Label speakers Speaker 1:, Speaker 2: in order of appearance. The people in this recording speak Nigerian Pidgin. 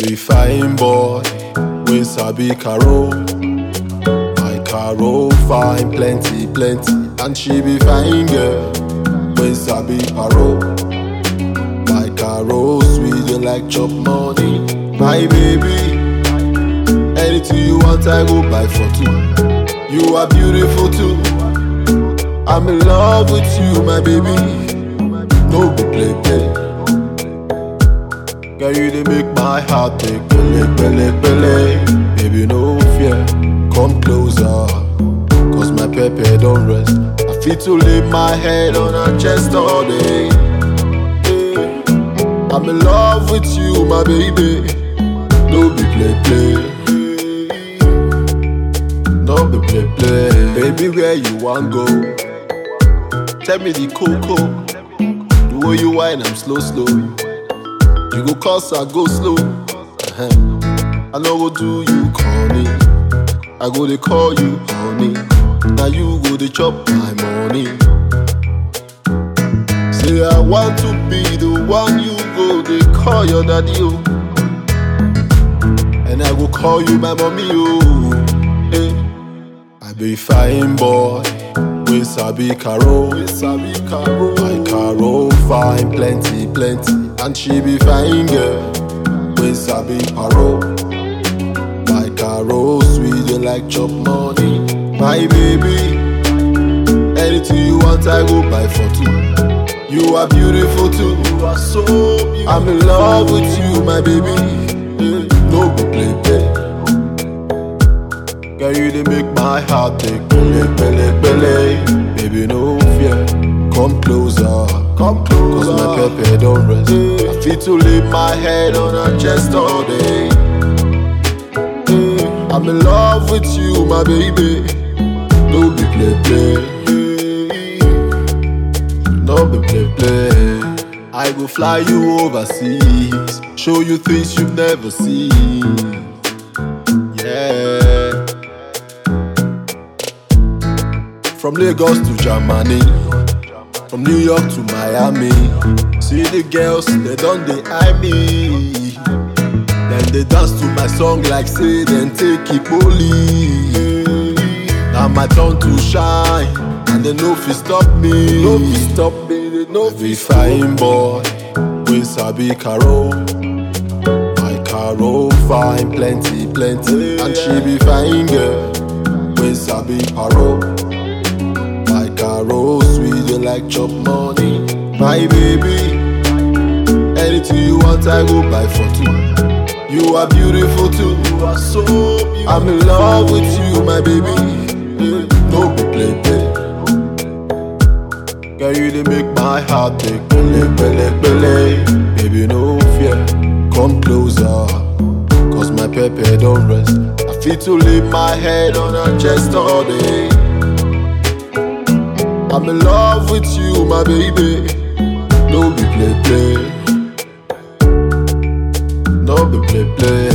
Speaker 1: be fine boy, we sabi Caro. My Caro fine plenty, plenty, and she be fine girl, we sabi Paro. My Caro sweet, you like chop money, my baby. Anything you want, I go buy for two. You are beautiful too. I'm in love with you, my baby. No go play play. Girl, you dey make my heart take pele pele pele. Baby, no fear, come closer. Cause my pepper don't rest. I feel to lay my head on her chest all day. Eh, I'm in love with you, my baby. No be play play. No be play play. Baby, where you want go? Tell me the coco. The way you whine, I'm slow, slow. You go cause I go slow. Uh-huh. I know go do you corny. I go they call you honey. Now you go they chop my money. Say I want to be the one you go they call your daddy oh. And I go call you my mommy oh. Hey. I be fine boy. We sabi Caro. We sabi Caro. My Caro fine plenty plenty, and she be fine girl. We sabi Paro. My Caro sweet you like chop money, my baby. Anything you want, I go buy for two. You are beautiful too. You are so beautiful. I'm in love with you, my baby. Eh, No go play play. Girl, you dey make my heart take pele pele pele. Baby, no fear, come closer, come closer. Cause my pepper don't rest. I feel to lay my head on her chest all day. Eh, I'm in love with you, my baby. No be play play. No be play play. I go fly you overseas, show you things you've never seen. Yeah. From Lagos to Germany, from New York to Miami. See the girls, they don't they eye me. Then they dance to my song like say then take it bully. Now my turn to shine, and they no fi stop me. No fi stop me, they no fi fine boy. We sabi Caro. My Caro fine plenty plenty, and she be fine girl. We sabi Paro. My Caro sweet, you like chop money. My baby, anything you want, I go buy for two. You are beautiful too. You are so beautiful. I'm in love with you, my baby. Eh, No be play play. Girl, you dey make my heart take pele pele pele. Baby, no fear, come closer. Cause my pepper don't rest. I feel to lay my head on her chest all day. I'm in love with you, my baby. No be play play. No be play play.